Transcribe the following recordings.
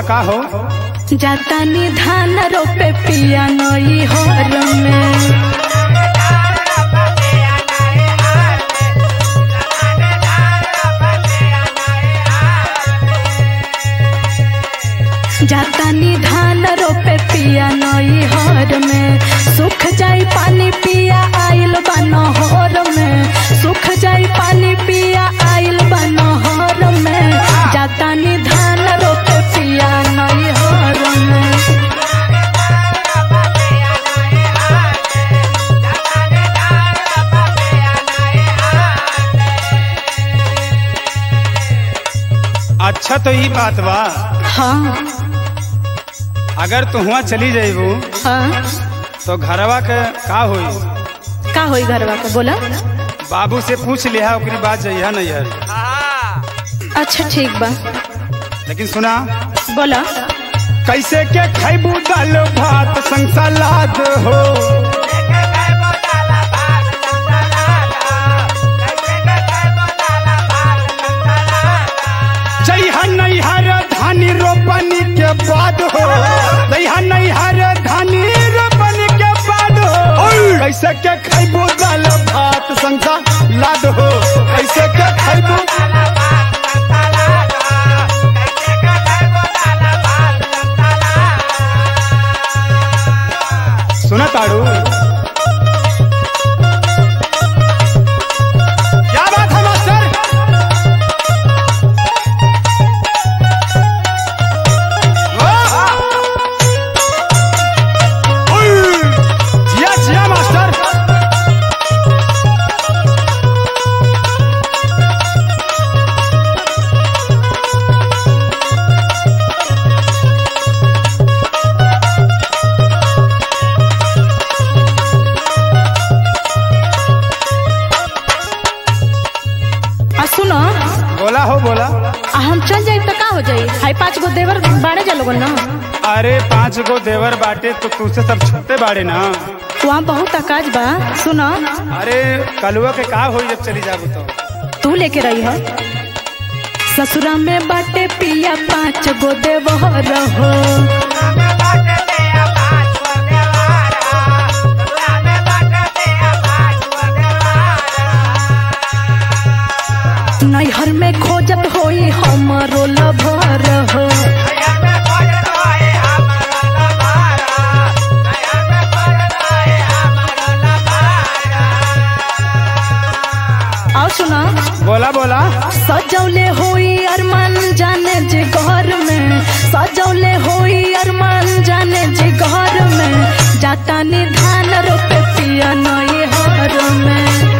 का हो जातानी धान रोपे पिया नई हर में जातानी धान रोपे पिया नई हर में सुख जाई पानी पिया आइल बनहर में सुख जाई पानी पिया आइल बनहर में जातानी धान रोपे पिया नई हर में अच्छा तो ई बात बा हाँ अगर तू हुआ चली जाइबू हाँ तो घरवा के का होई का होई घरवा के बोला बाबू से पूछ लिहा ओकरी बात जइहा नहीं यार अच्छा ठीक बा लेकिन सुना बोला कैसे के खैबू दाल भात संग सलाद हो जइहा नैहर धानी रोपनी के बाद हो जइहा नैहर धानी रोपनी के बाद हो कैसे के खैबू दाल भात संग सलाद हो कैसे के खैबू सुना ताड़ू क्या बात है मास्टर वाह! उई! जिया जिया मास्टर आ सुनो बोला हो बोला आ हम चल जाई तो का हो जाई हाई पांच गो देवर बाड़े जा लोगन ना अरे पांच गो देवर बाटे तो तुझसे सब छोटे बाड़े ना वहाँ बहुत आकाश बा सुनो अरे कलुआ के का होई जब चली जाबू तो तू लेके रही है ससुरा में बाटे पिया पाँच गो देवर हो नैहर में खोजत होई हमरो लभर हो और सुनो बोला बोला सजौले होई अरमान जाने जे घर में सजौले होई अरमान जाने जे घर में जाता निधान रोपे पिया नई हर में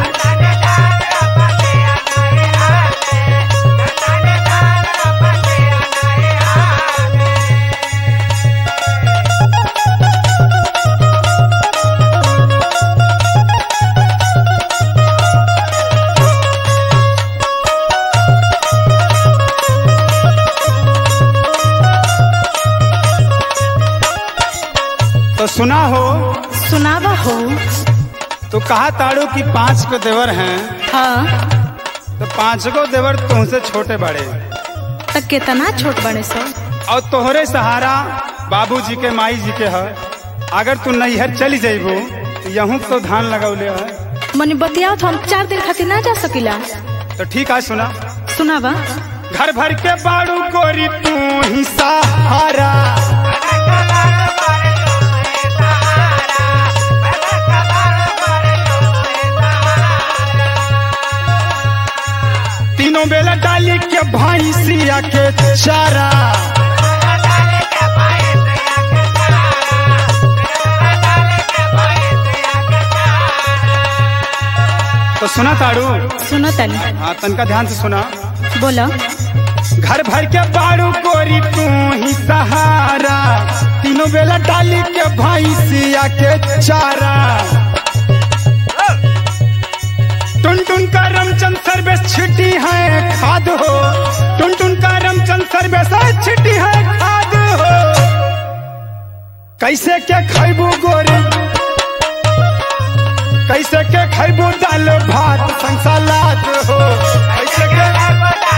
तो सुना हो सुनावा हो तो कहा ताड़ू कि पांच को देवर हैं हाँ तो पांच को देवर तुमसे छोटे बड़े तक कितना छोट बने सो और तोहरे सहारा बाबूजी के माई जी के है अगर तू नैहर चली जाइबू तो यहूं तो धान लगौले है मनी बतियाओ तो हम चार दिन खातिर ना जा सकीला तो ठीक है सुना सुनावा घर भर के बाड़ू गोरी तू ही सहारा तीनों बेला डाली के भैंसिया के चारा तो सुना ताड़ू सुनो तनी हाँ तनका ध्यान से सुना बोलो घर भर के बाड़ू गोरी तू ही सहारा तीनों बेला डाली के भैंसिया के चारा टुन टुन का रमचंद सर्वेश छिटी है खाद हो टुन टुन का रमचंद सर्वेश छिटी है खाद हो कैसे के खैबू गोरी कैसे के खैबू दाल भात संग सलाद हो कैसे के